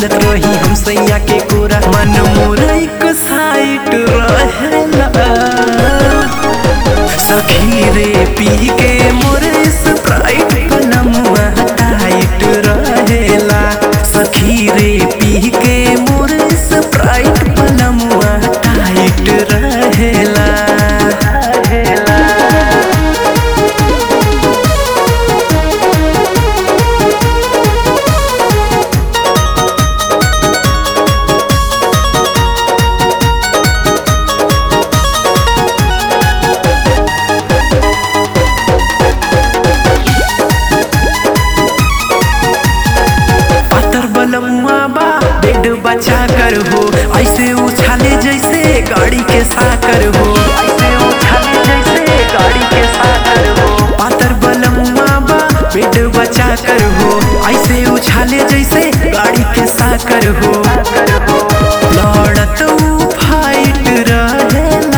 मिलत रही हम सैया के कोरा मन मोरा एक साइट रहेला सखी रे पी के मोरे स्प्राइट पलमुआ टाइट रहेला सखी रे पी के मोरे स्प्राइट पलमुआ टाइट रहेला रहेला पातर बलमुआ बा बेड बचा कर हो ऐसे उछाले जैसे गाड़ी के साकर हो ऐसे उछाले जैसे गाड़ी के साकर हो पातर बलमुआ बा बेड बचा कर हो ऐसे उछाले जैसे गाड़ी के साकर हो लड़त ऊ फाइट रहेला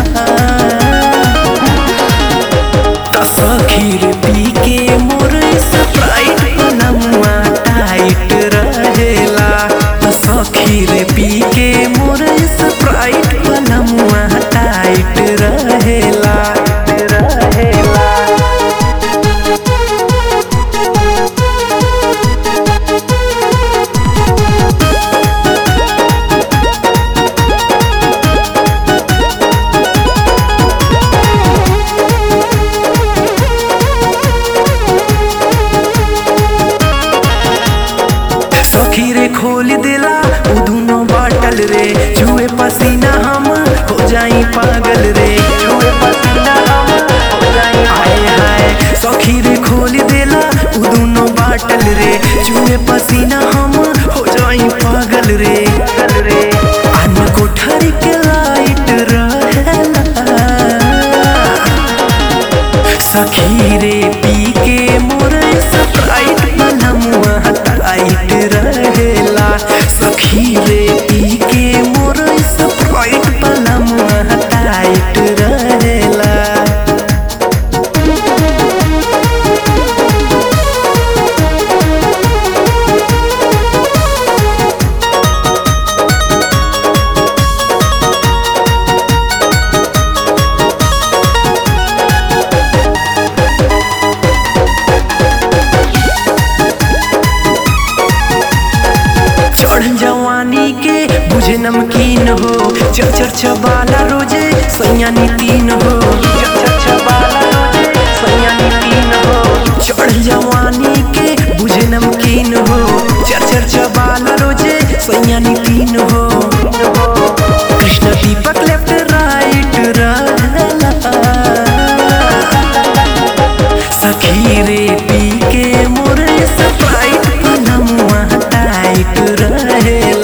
त सखीर पी के मोर स्प्राइट पलमुआ टाइट रहेला त सखीर पी के मोर स्प्राइट पलमुआ टाइट रहेला रहेला सखी रे खोल देला उ दुनो बाटल रे जुए पसीना हम हो जाई पागल रे जुए पसीना हम हो जाई हाय हाय सखी रे खोल देला उ दुनो बाटल रे जुए पसीना हम हो जाई पागल रे रे अन कोठरी के लाइट रहेला सखी रे पी के मोर स्प्राइट पलमुआ टाइट रहेला सखी रे पी के मोर स्प्राइट पलमुआ टाइट रहेला चढ़ जवानी के बुझे नमकीन हो चर चर चबाला रोजे सैया नीतीन हो चर चर चबाला रोजे सैया नीतीन हो चढ़ जवानी के बुझे नमकीन हो चर चर चबाला रोजे सैया नीतीन हो कृष्ण दीपक लेफ्ट राइट रहेला सखी रे पी के मोरे स्प्राइट पलमुआ टाइट रहेला